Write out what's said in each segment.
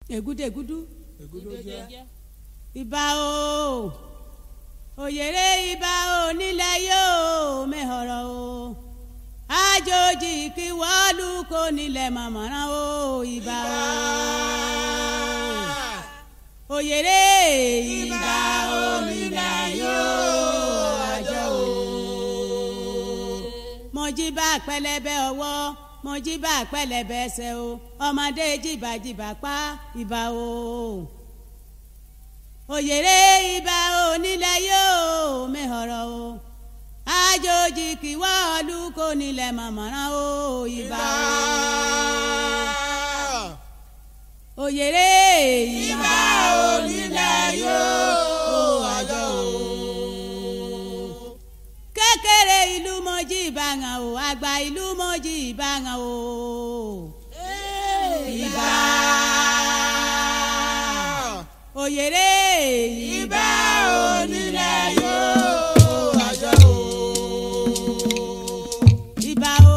ègúdègúdú ègúdó jẹ́ ìbà o òyèrè ìbà o nílẹ̀ yóò mẹ́họ̀rọ̀ o àjòjì kí wọ́ọ̀lù kò nílẹ̀ mọ̀mọ́ràn o ìbà o òyèrè ìbà o nílẹ̀ yóò àjọ o mọ̀jìbà pẹlẹbẹ ọwọ́ mọ̀jìbà pẹlẹbẹ ẹsẹ̀ o ọmọdé jìbàjìbà pa ìbà o òyèrè ìbà onílẹ̀ yóò mẹ́họ̀rọ̀ o àjòjì kì wọ́ọ̀lù kò nílẹ̀ mọ̀mọ́ràn o ìbà o òyèrè ìbà onílẹ̀ yóò àjọ o kékeré ìlú mọ́jì ìbàngàn o àgbà ìlú mọ́jì ìbàngàn o ìbà òyèrè ìbà onílẹ̀ yóò àjọ o ìbà o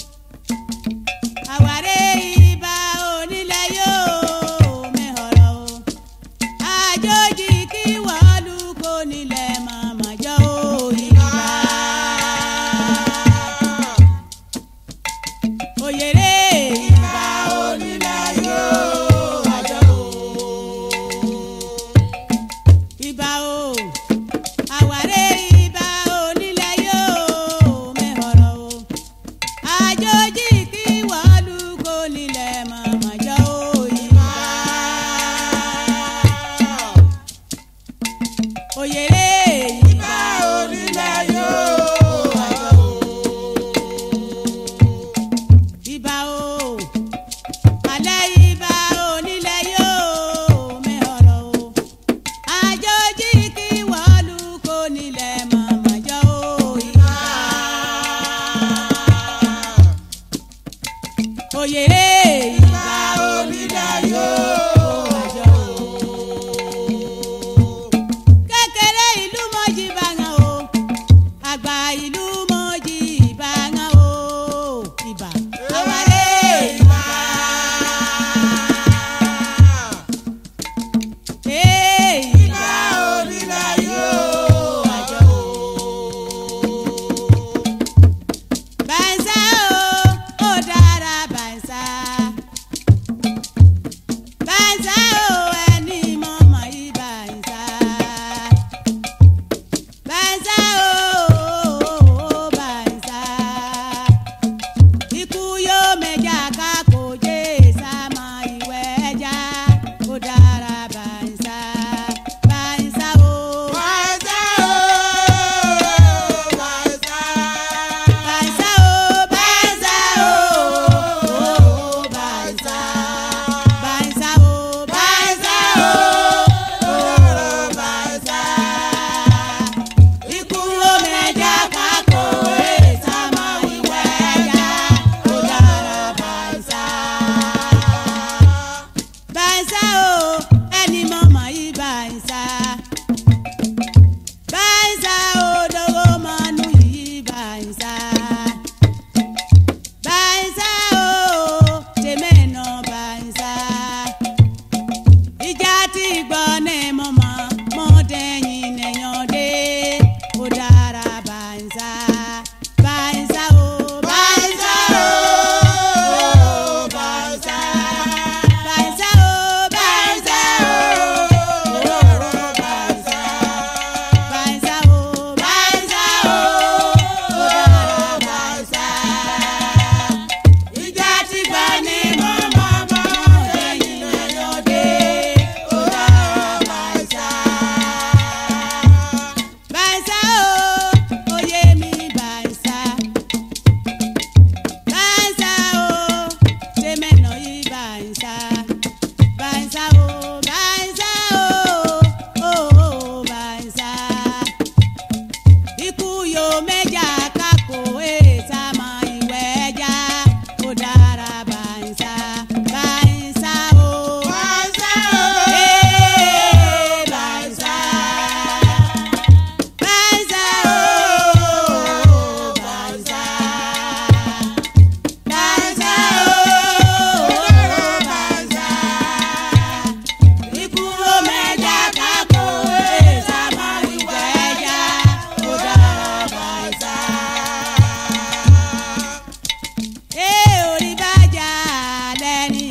àwárẹ̀ ìbà onílẹ̀ yóò mẹ́họ̀rọ̀ o àjòjì kí wọ́ọ̀lù kò nílẹ̀ mọ̀mọ́ jọ o ìbà òyèrè ìbà onílẹ̀ yóò àjọ o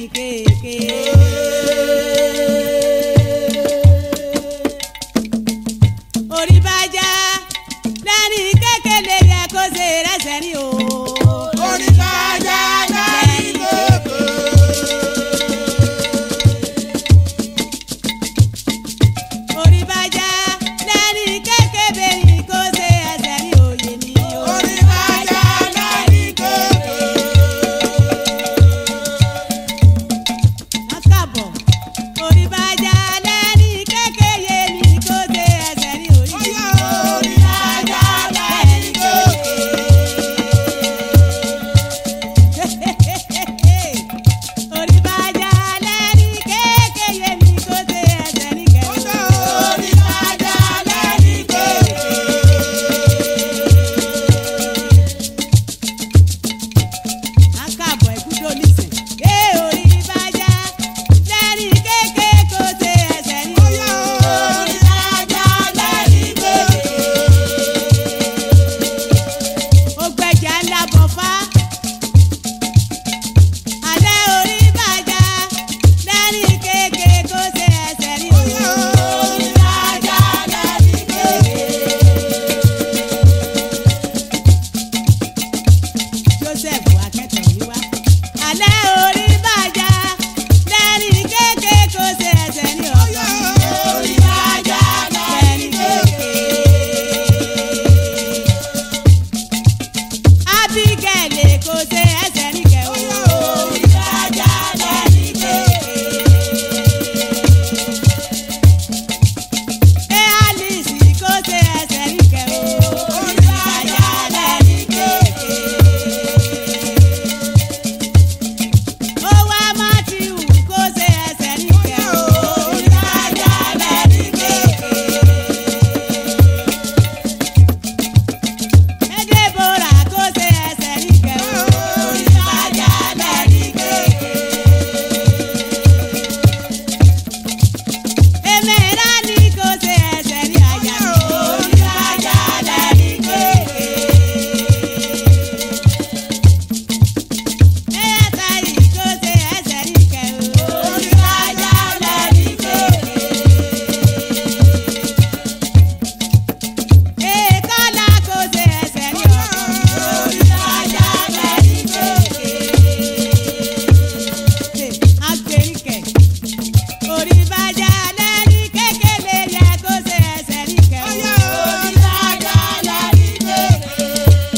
kéèké. orí bá já lẹ́ni kékeré yẹ kó ṣe rẹ́sẹ̀ ní o. Orí bá já lẹ́ni kékeré. orí bá já lẹ́ni kékeré yìí kó ṣe ẹsẹ̀ ní òye ní o. Orí bá já lẹ́ni kékeré. Wọ́n kàbọ̀. orí bá já lẹ́ni kékeré yìí kó ṣe ẹsẹ̀ ní òye ní Bóyá o. orí bá já lẹ́ni kékeré. orí bá já lẹ́ni kékeré mi kó ṣe ẹsẹ̀ ní kẹrin. Bóyá orí bá já lẹ́ni kékeré. Akábọ̀ ẹ̀kúndó nísìn. Ẹ orí bá já lẹ́ni kékeré kó ṣe ẹsẹ̀ ní Bóyá orí bá já lẹ́ni kékeré. ó gbẹ̀jà ńlá bọ̀ fá. Alẹ́ orí bá já lẹ́ni kékeré kó ṣe ẹsẹ̀ ní Bóyá orí bá já lẹ́ni kékeré. Joseph akẹ́tọ̀ yìí wá. Alẹ́ orí bá já lẹ́ni kékeré kó ṣe ẹsẹ̀ ní Bóyá ọ̀gá. orí bá já lẹ́ni kékeré. Abigail kò ṣe ẹsẹ̀ ní kẹwọ́. Orí bá já lẹ́ni kékeré. Ẹ Alice kò ṣe ẹsẹ̀ ní kẹwọ́. Orí bá já lẹ́ni kékeré. Ó wá Matthew kò ṣe ẹsẹ̀ ní kẹwọ́. Orí bá já lẹ́ni kékeré. Ẹ Deborah kò ṣe ẹsẹ̀ ní kẹwọ́. Orí bá já lẹ́ni kékeré. Ẹ Mẹ́ránì kò ṣe ẹsẹ̀ ní àyà. Orí bá já lẹ́ni kékeré. Ẹ Yàtàyì kò ṣe ẹsẹ̀ ní kẹwọ́. Orí bá já lẹ́ni kékeré. Ẹ Kọ́lá kò ṣe ẹsẹ̀ ní ọ̀kan. Orí bá já lẹ́ni kékeré. Agbẹ̀ríkẹ̀. Orí bá já lẹ́ni kékeré yẹ kó ṣe ẹsẹ̀ ní kẹwọ́. Orí bá já lẹ́ni kékeré.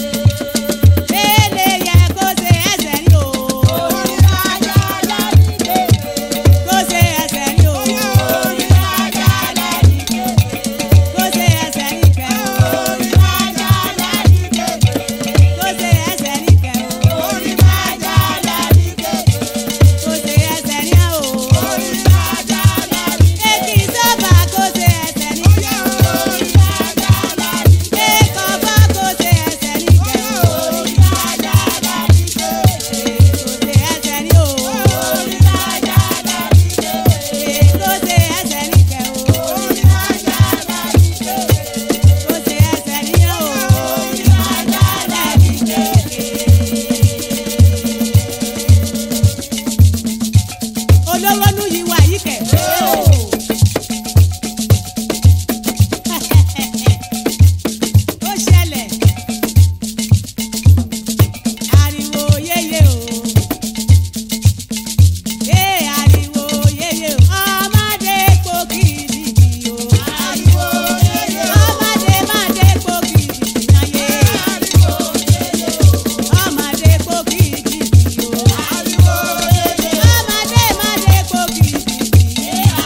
Ele yẹ kó ṣe ẹsẹ̀ ní o. Orí bá já lẹ́ni kékeré. Kó ṣe ẹsẹ̀ ní o. Orí bá já lẹ́ni kékeré. Kó ṣe ẹsẹ̀ ní kẹwọ́. Orí bá já lẹ́ni kékeré. Kó ṣe ẹsẹ̀ ní kẹwọ́. Orí bá já lẹ́ni kékeré. Kó ṣe ẹsẹ̀ ní o. Orí bá já lẹ́ni kékeré. Èkì sọ́ba kó ṣe ẹsẹ̀ ní Orí kẹwọ́. bá já lẹ́ni kékeré. Èkọ̀ bá kó ṣe ẹsẹ̀ ní kẹwọ́. Orí bá já lẹ́ni kékeré. Kó ṣe ẹsẹ̀ ní o. Orí bá já lẹ́ni kékeré. Kó ṣe ẹsẹ̀ ní kẹwọ́. Orí bá já lẹ́ni kékeré. Kó ṣe ẹsẹ̀ ní o. Orí bá já lẹ́ni kékeré. olówó nu yìí wà yìí kẹ̀. ó ṣẹlẹ̀ ariwo yéye o ee ariwo yéye o ọmọdé po kìdìkì o Ariwo yéye o. ọmọdé mọdé po kìdìkì náà yé Ariwo yéye o. ọmọdé po kìdìkì o Ariwo yéye o. ọmọdé mọdé po kìdìkì.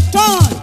turn